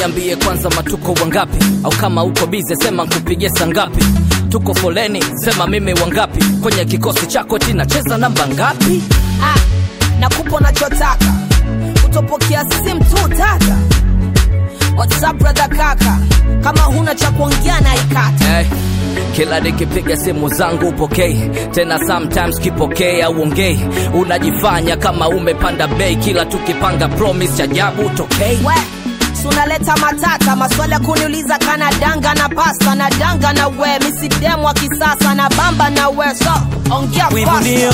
niambie kwanza matuko wangapi au kama uko bize sema nkupigie saa ngapi tuko foleni sema mimi wangapi kwenye kikosi chako tinacheza namba ngapi ah, nakupa unachotaka utopokea simu tu tata whatsapp brother kaka kama huna cha kuongea na ikata hey, kila nikipiga simu zangu upokei tena sometimes kipokei au ongei unajifanya kama umepanda bei kila tukipanga promise cha ajabu utokei we sunaleta matata maswali ya kuniuliza kana danga na pasta na danga na we misidemu wa kisasa na bamba na we so ongea wivu fasta. ndio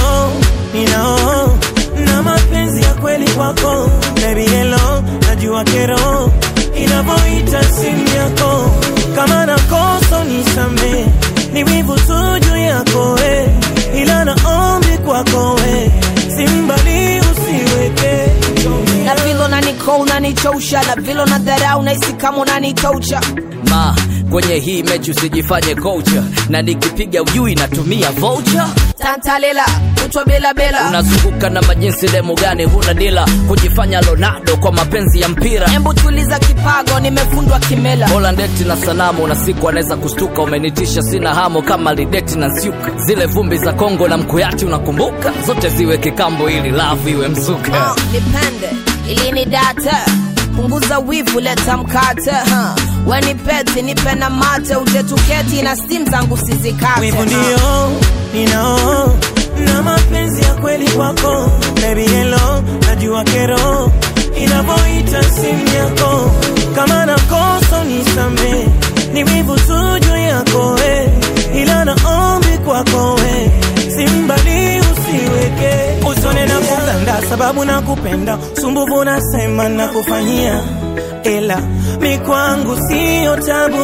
ninao na mapenzi ya kweli kwako baby hello najua kero inavyoita simu yako kama nakosa nisame ni wivu tu juu yako we ila naombi kwako we simbali usiweke na vile unaniko unanichosha na vile unadharau nahisi kama unanitoucha ma kwenye hii mechi usijifanye kocha na nikipiga ujui natumia voucher tantalela kutwa bela bela unazunguka na majinsi demu gani huna dila kujifanya lonado kwa mapenzi ya mpira embu tuliza kipago nimefundwa kimela bola ndeti na sanamu na siku anaweza kustuka umenitisha sina hamo kama lideti na nsiuka zile vumbi za kongo na mkuyati unakumbuka zote ziwe kikambo ili lavu iwe mzuka uh, nipende ili ni data punguza wivu leta mkate huh. weni peti nipe na mate uje tuketi na stim zangu sizikate wivu huh. ndio ninao na mapenzi ya kweli kwako baby hello najua kero inavyoita simu yako kama nakosa nisame ni wivu tu juu yako we ila naombi kwako we simbali usiweke usone na kuganda sababu nakupenda sumbuvu nasema nakufanyia ila mi kwangu siyo tabu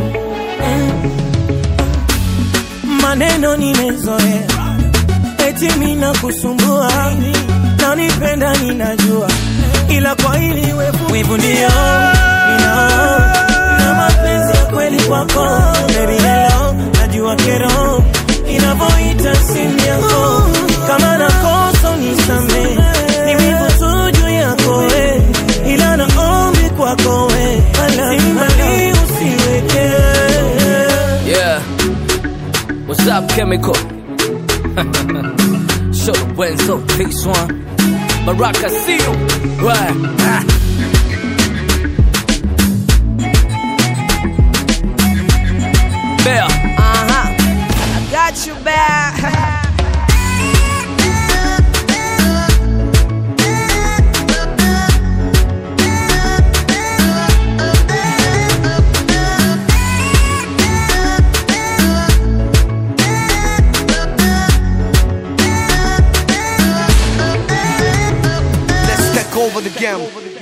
mm maneno nimezoea, eti mina kusumbua na nipenda ninajua, ila kwa hili wevu wivu ndio ninao na mapenzi ya kweli kwako baby hello, najua kero inavyoita simu yako kama nakosa nisame, ni wivu tu juu yako we, ila naombi kwako we, simbali usiweke yeah what's up chemical show the wenzo this one baraka see you right ah. Bear. uh-huh. I got you back Let's take over the game.